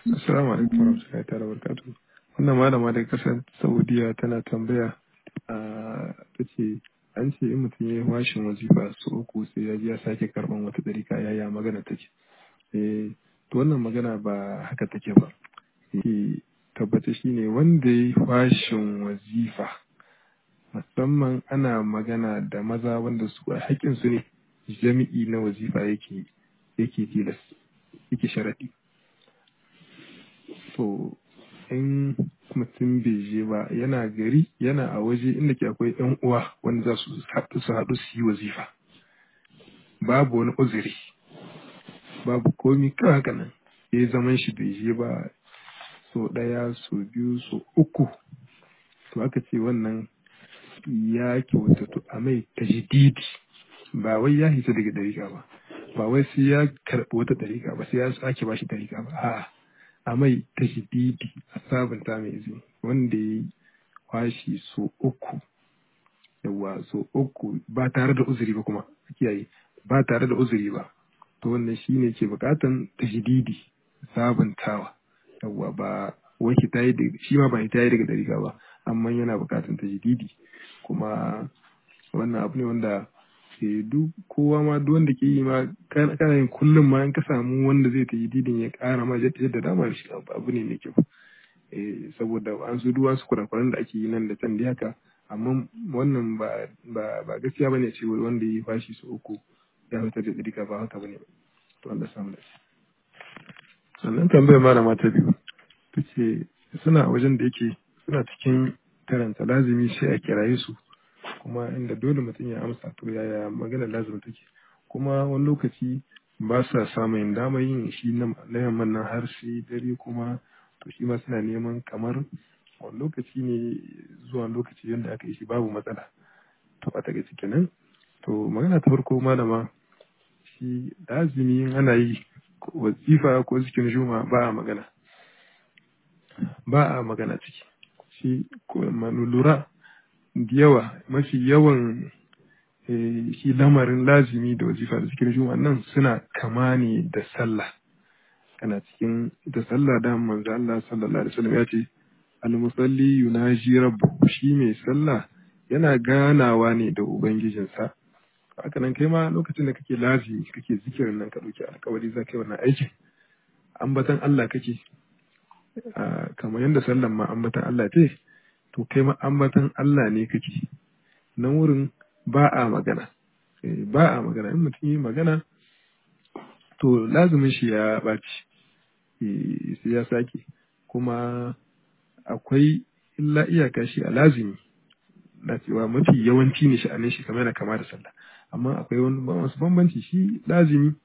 Assalamu alaikum warahmatullahi ta'ala barakatuh. Wannan malama daga kasar Saudiya tana tambaya a ta ce an ce in mutum ya yi washin wazifa su uku sai ya ji ya sake karban wata ɗarika yaya magana take. Eh to wannan magana ba haka take ba. Eh tabbata shine wanda ya yi washin wazifa musamman ana magana da maza wanda su haƙƙin su ne jami'i na wazifa yake yake tilas yake sharaɗi. to in mutum bai je ba yana gari yana a waje inda ke akwai yan uwa wanda za su haɗu su haɗu su yi wazifa babu wani uzuri babu komi kawai haka nan ya zaman shi bai je ba so ɗaya so biyu so uku to aka ce wannan ya kyautatu a mai tajdidi ba wai ya hita daga dariƙa ba ba wai sai ya karɓi wata dariƙa ba sai ya sake ba shi dariƙa ba a'a a mai tajdidi a sabunta mai izini wanda ya yi kwashi so uku yawa so uku ba tare da uzuri ba kuma kiyaye ba tare da uzuri ba to wannan shine ke bukatan tajdidi sabuntawa yawa ba wai ta yi shi ma ba ta yi daga dariƙa ba amma yana bukatan tajdidi kuma wannan abu ne wanda duk kowa ma duk wanda ke yi ma kana yin kullum ma in ka samu wanda zai ta yi didin ya kara ma yadda dama shi abu ne mai kyau saboda an su duwa su kurakuran da ake yi nan da can da haka amma wannan ba ba gaskiya bane ce wanda yi fashi su uku ya fitar da tsirika ba haka bane to Allah samu da shi sannan tambayar malama ta biyu ta ce suna wajen da yake suna cikin karanta lazimi sai a kiraye su kuma inda dole mutum ya amsa to yaya magana lazim take kuma wani lokaci ba sa samun dama yin shi na yamman nan har sai dare kuma to shi ma suna neman kamar wani lokaci ne zuwa lokaci yadda aka yi shi babu matsala to a daga ciki nan to magana ta farko malama shi lazimi ana yi wazifa ko zikin juma ba a magana ba a magana ciki shi lura da yawa mafi yawan shi lamarin lazimi da wazifa da cikin juma nan suna kama ne da sallah kana cikin da sallah da manzo Allah sallallahu alaihi wasallam ya ce al-musalli yunaji rabbu shi mai sallah yana ganawa ne da ubangijinsa haka nan kai ma lokacin da kake lazimi kake zikirin nan ka dauki alkawari za ka yi wannan aikin ambatan Allah kake kamar yadda sallan ma ambatan Allah ce to kai ma ambatan Allah ne kake nan wurin ba a magana ba a magana in mutum yi magana to lazumin shi ya ɓaci sai ya sake kuma akwai illa iyaka shi a lazimi na cewa mafi yawanci ne sha'anin shi kamar yana kama da sallah amma akwai wasu bambanci shi lazimi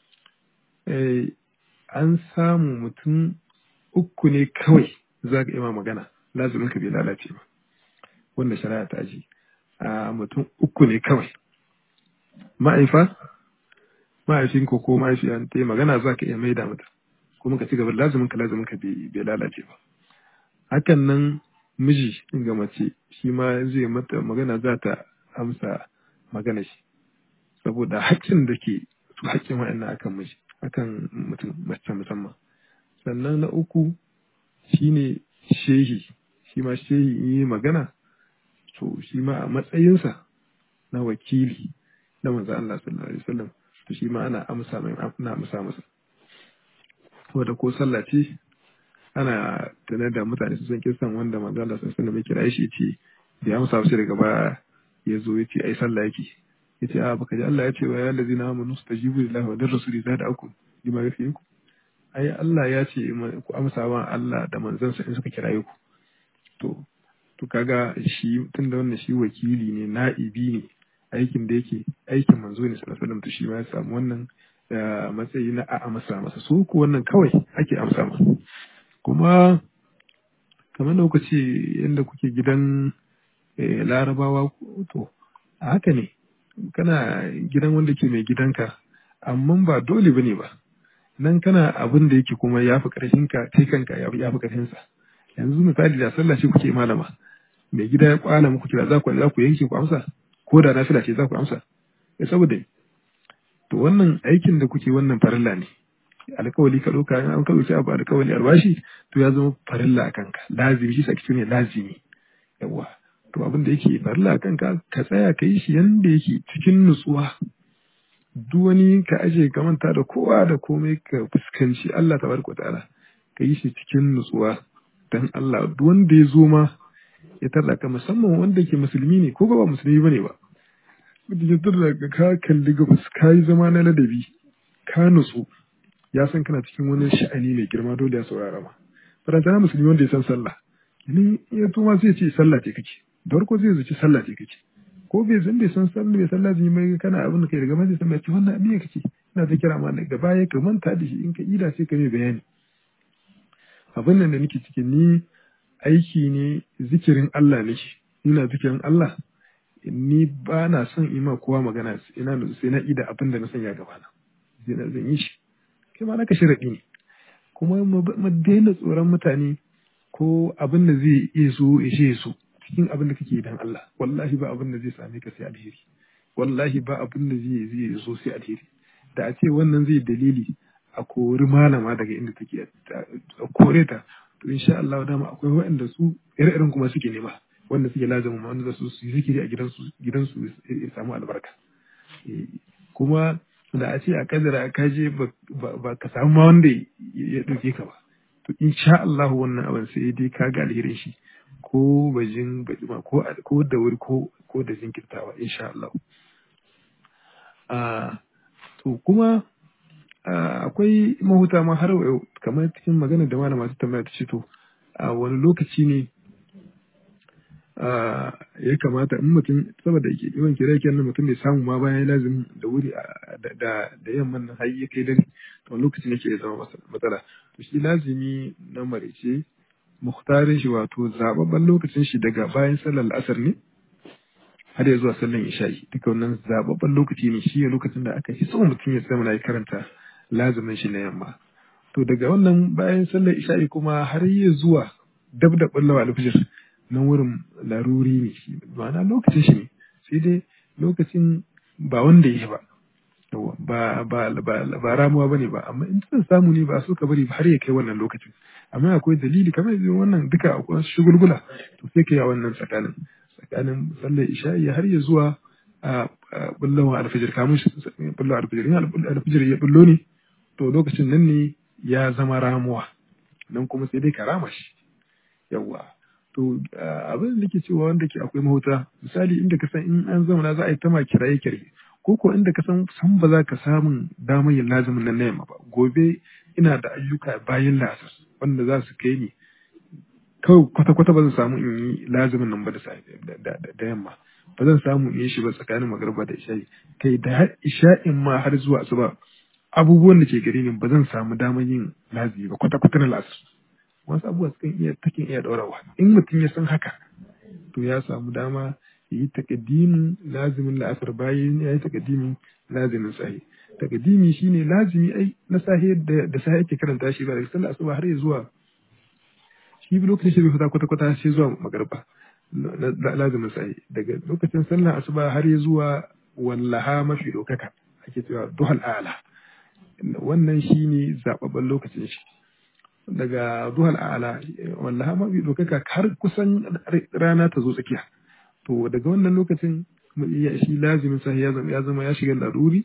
an samu mutum uku ne kawai za ka ima magana lazumin ka bai lalace ba wanda shari'a ta ji a mutum uku ne kawai ma'aifa ma'aifin ko ko ma'aifiya ta yi magana za ka iya maida mata kuma ka ci gaba lazumin ka lazumin ka bai lalace ba hakan nan miji ga mace shi ma zai mata magana za ta amsa magana shi saboda haƙƙin da ke su haƙƙin wa'annan akan miji akan mutum mace musamman sannan na uku shine shehi shi ma shehi in yi magana to shi ma a matsayinsa na wakili na manzo Allah sallallahu alaihi wasallam to shi ma ana amsa mai ana amsa masa saboda ko sallah ce ana tunar da mutane su san kisan wanda manzo Allah sallallahu alaihi wasallam ya kira shi ce da ya amsa shi daga baya ya zo ya ce ai sallah yake ya ce a baka ji Allah ya ce wa ya allazina amanu stajibu lillahi wa lirrasuli zada'akum bima yafiku ai Allah ya ce ku amsa wa Allah da manzansa in suka kiraye ku to to kaga shi tun da wannan shi wakili ne na'ibi ne aikin da yake aikin manzo ne sallallahu alaihi wasallam to shi ma ya samu wannan matsayi na a amsa masa su ku wannan kawai ake amsa masa kuma kamar da kuka ce yadda kuke gidan larabawa to a haka ne kana gidan wanda ke mai gidanka amma ba dole bane ba nan kana abin da yake kuma ya fi ƙarfinka kai kanka ya fi ƙarfinsa yanzu misali da sallah ce kuke malama mai gida ya kwana muku kira za ku za ku yanke ku amsa ko da nafila ce za ku amsa ya saboda to wannan aikin da kuke wannan farilla ne alkawali ka ɗauka an ka ɗauki abu alkawali albashi to ya zama farilla a kanka lazimi shi sake ne lazimi yawa to abin da yake farilla a kanka ka tsaya ka yi shi yanda yake cikin nutsuwa duk wani ka aje ka manta da kowa da komai ka fuskanci Allah tabaraka ta'ala ka yi shi cikin nutsuwa dan Allah duk wanda ya zo ma ya tarda ka musamman wanda ke musulmi ne ko ba musulmi bane ba mutum ya tarda ka ka kalli gabas ka yi zama na ladabi ka nutsu ya san kana cikin wani sha'ani mai girma dole ya saurara ma faranta na musulmi wanda ya san sallah ni ya tuma sai ce sallah ce kake da farko zai zaci sallah ce kake ko bai san bai san sallah bai sallah zai mai kana abin da kai daga mai san bai ce wannan abin kake ina ta kira ma da baya ka manta da shi in ka ida sai ka mai bayani abin nan da nake ciki ni aiki ne zikirin Allah nake ina zikirin Allah ni ba na son ima kowa magana ina sai na ida abin da na sanya gaba na sai na zan yi shi kai ma naka sharaɗi ne kuma mu daina tsoron mutane ko abin da zai iya so ya ce so cikin abin da kake dan Allah wallahi ba abin da zai same ka sai alheri wallahi ba abin da zai zai so sai alheri da a ce wannan zai dalili a kori malama daga inda take a kore ta to insha Allah dama akwai waɗanda su ire-iren kuma suke nema wanda suke lazamin ma wanda su yi zikiri a gidansu gidansu ya samu albarka kuma da a ce a kadara ka je ba ka samu ma wanda ya ɗauke ka ba to insha Allah wannan abin sai dai ka ga alherin shi ko bajin bajima ko ko da wuri ko ko da jinkirtawa insha Allah a to kuma akwai mahuta ma har yau kamar cikin magana da malama ta tambaya ta ce to a wani lokaci ne ya kamata in mutum saboda yawan kira kira mutum bai samu ma bayan lazim da wuri da da yamman nan har ya kai dare to lokacin yake ya zama matsala to shi lazimi na marice muhtarin shi wato zababban lokacin shi daga bayan sallar asar ne har ya zuwa sallar isha'i duka wannan zababban lokaci ne shi lokacin da aka yi so mutum ya zama ya karanta lazimin shi na yamma to daga wannan bayan sallar isha'i kuma har ya zuwa dab da bullawa alfijir nan wurin laruri ne shi ma'ana lokacin shi ne sai dai lokacin ba wanda ya ba ba ba ba ba ramuwa bane ba amma in san samu ne ba so ka bari har ya kai wannan lokacin amma akwai dalili kamar yanzu wannan duka akwai shugulgula to sai kai a wannan tsakanin tsakanin sallar isha'i har ya zuwa a bullawa alfajir kamun bullawa alfajir in alfajir ya bullo ne to lokacin nan ne ya zama ramuwa nan kuma sai dai ka rama shi yawwa to abin da ke cewa wanda ke akwai mahuta misali inda ka san in an zauna za a yi ta ma kiraye kiraye ko ko inda ka san san ba za ka samun damar yin lazimin nan na yamma ba gobe ina da ayyuka bayan lasar wanda za su kai ni kawai kwata kwata ba zan samu in yi lazimin nan ba da da yamma ba zan samu in yi shi ba tsakanin magarba da isha'i kai da isha'in ma har zuwa asuba abubuwan da ke gare ni ba zan samu damar yin lazimi ba kwata kwata na lasar wasu abubuwa sukan iya takin iya ɗaurawa in mutum ya san haka to ya samu dama ya yi takaddimin lazimin la'asar bayan ya yi takaddimin lazimin sahi takaddimi shine lazimi ai na sahi da da sahi ake karanta shi ba daga sallar asuba har ya zuwa shi lokacin shi bai fita kwata kwata sai zuwa magarba lazimin sahi daga lokacin sallar asuba har ya zuwa wallaha mafi dokaka ake cewa duhal ala wannan shine zababban lokacin shi daga duhal ala wallaha mafi dokaka har kusan rana ta zo tsakiya to daga wannan lokacin shi lazimin sa ya zama ya zama ya shiga laruri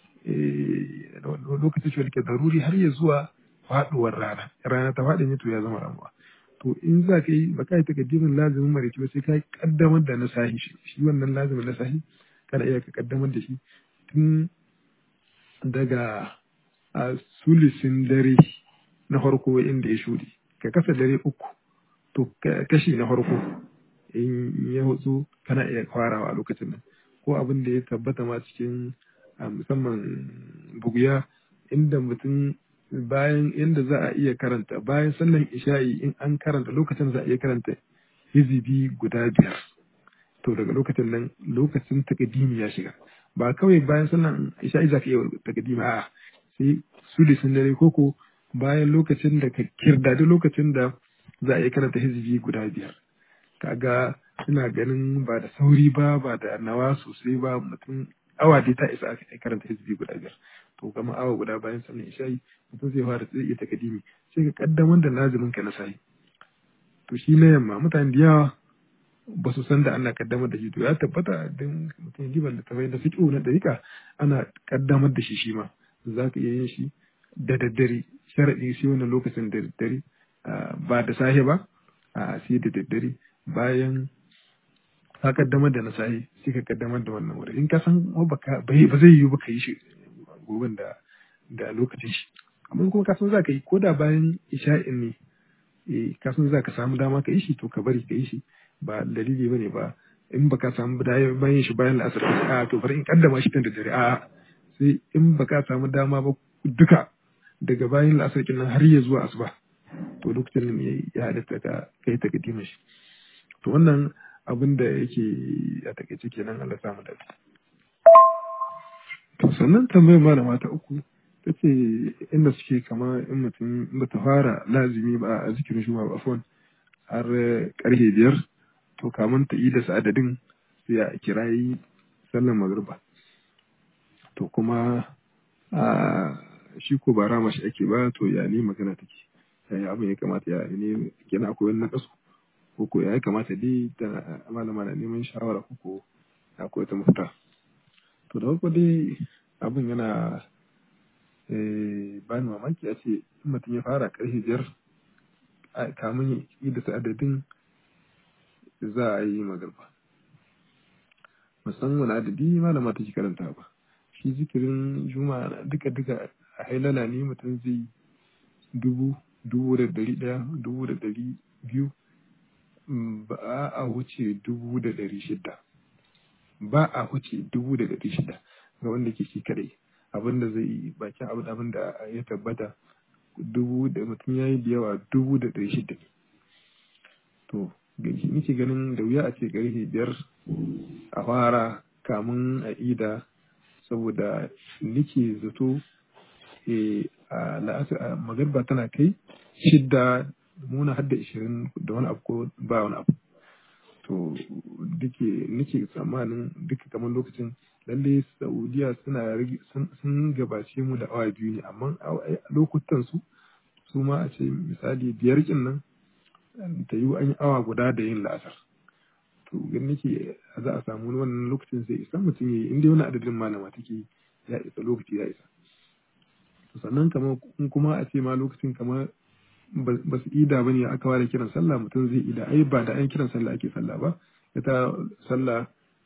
lokacin shi ke daruri har ya zuwa faduwar rana rana ta faɗi ne to ya zama ramuwa to in za ka yi ba ka yi takaddimin lazimin maraice ba sai ka kaddamar da na sahi shi shi wannan lazimin na sahi kana iya ka kaddamar da shi tun daga a sulisin dare na farko inda ya shuɗe ka kasa dare uku to kashi na farko in ya hutsu kana iya farawa a lokacin nan ko abin da ya tabbata ma cikin musamman buguya inda mutum bayan inda za a iya karanta bayan sallan isha'i in an karanta lokacin za a iya karanta hizibi guda biyar to daga lokacin nan lokacin takadimi ya shiga ba kawai bayan sallan isha'i za ka iya takadimi a sai su da sun dare koko bayan lokacin da ka kirdadi lokacin da za a iya karanta hizibi guda biyar kaga ina ganin ba da sauri ba ba da nawa sosai ba mutum awa dai ta isa aka karanta hizbi guda biyar to kamar awa guda bayan sallar isha'i mutum zai fara zai iya takadimi sai ka kaddamar da lazimin ka na sahi to shi na yamma mutane da yawa ba su san da ana kaddamar da shi to ya tabbata don mutum liban da tafai da fiƙo na dariƙa ana kaddamar da shi shi ma za ka iya yin shi da daddare sharaɗi sai wannan lokacin da daddare ba da safe ba a sai da daddare bayan ka kaddamar da na safe sai ka kaddamar da wannan wuri in ka san ba zai yiwu ba ka yi shi goben da da lokacin shi amma kuma ka san za ka yi ko da bayan isha'in ne eh ka san za ka samu dama ka yi shi to ka bari ka yi shi ba dalili bane ba in baka samu bayan shi bayan la'asar ka a to bari in kaddama shi tun da dare a sai in baka samu dama ba duka daga bayan la'asar kin har ya zuwa asuba to lokacin nan ya halatta ka kai ta kadima shi to wannan abin da yake a takaice kenan Allah samu dace to sannan tambayar malama ta uku ta ce inda suke kama in mutum ba ta fara lazimi ba a zikirin shuma ba fon har karfe biyar to kamun ta yi da adadin sai a kirayi sallan magriba to kuma a shi ko ba rama shi ake ba to ya ne magana take yaya abin ya kamata ya ne kenan akwai wani nakasu ko ko ya kamata dai da malama na neman shawara ko ko akwai ta mafita to da farko dai abin yana bani mamaki a ce mutum ya fara karfe biyar kamun yi da adadin za a yi magarba musamman wani adadi malama take karanta ba shi zikirin juma'a duka duka a hailala ne mutum zai dubu dubu da dari daya dubu da dari biyu ba a wuce dubu da dari shida ba a wuce dubu da dari shida ga wanda ke shi kadai abin da zai yi bakin abin abin da ya tabbata dubu da mutum ya yi da yawa dubu da dari shida ne to nake ganin da wuya a ce karfe biyar a fara kamun a ida saboda nake zato a la'asar magarba tana kai shidda muna hadda ishirin da wani abu ko ba wani abu to duke nake tsammanin duka kamar lokacin lalle saudiya suna sun gabace mu da awa biyu ne amma lokutan su su ma a ce misali biyar kin nan ta yi an yi awa guda da yin la'asar to gan nake za a samu wannan lokacin sai isa mutum ya yi inda wani adadin malama take ya isa lokaci ya isa sannan kamar kuma a ce ma lokacin kamar ba su ida ba ne aka ware kiran sallah mutum zai ida ai ba da an kiran sallah ake sallah ba ita sallah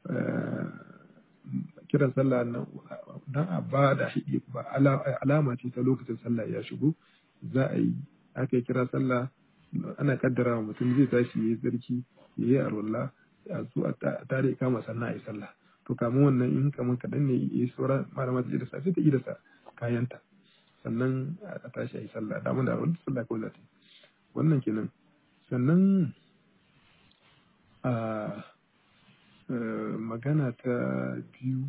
kiran sallah nan dan a ba da haƙi ba alama ce ta lokacin sallah ya shigo za a yi aka yi kira sallah ana kaddara wa mutum zai tashi ya yi tsarki ya yi arwallah a zo a tare kama sannan a yi sallah to kamun wannan in kamar kaɗan ne ya yi saura malama ta da sa sai ta yi da sa kayanta sannan a tashi a yi sallah damar da wani sallah kawai za ta yi wannan kenan sannan a magana ta biyu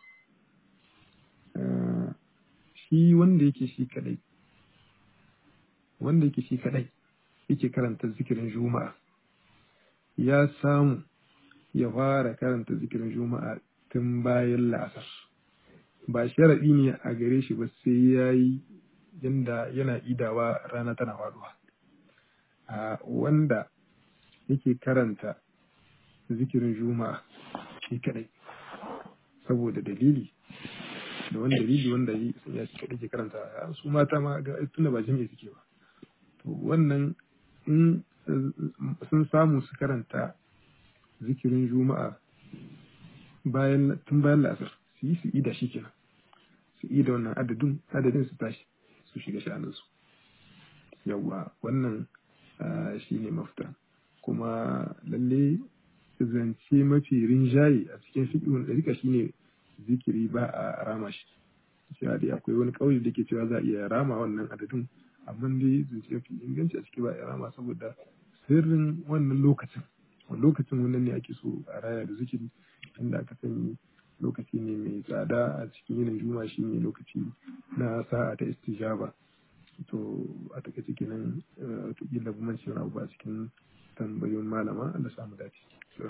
shi wanda yake shi kadai wanda yake shi kadai yake karanta zikirin juma'a ya samu ya fara karanta zikirin juma'a tun bayan la'asar ba sharaɗi ne a gare shi ba sai ya yi yadda yana idawa rana tana faduwa a wanda yake karanta zikirin juma'a shi kadai saboda dalili da wani dalili wanda ya shi kadai ke karanta su mata ma ga tunda ba jami'i suke ba to wannan in sun samu su karanta zikirin juma'a bayan tun bayan la'asar su yi su ida shi kenan su ida wannan adadin adadin su tashi su shiga sha'aninsu yawwa wannan shi ne mafita kuma lalle zance mafi rinjaye a cikin fiƙin ɗarika shi ne zikiri ba a rama shi cewa dai akwai wani ƙauye da ke cewa za a iya rama wannan adadin amma dai zance mafi inganci a ciki ba a rama saboda sirrin wannan lokacin lokacin wannan ne ake so a raya da zikiri inda aka sani lokaci ne mai tsada a cikin yinin juma shi ne lokaci na sa'a ta istijaba to a takaice kenan wataƙila bumancin abu a cikin tambayoyin malama da samu dace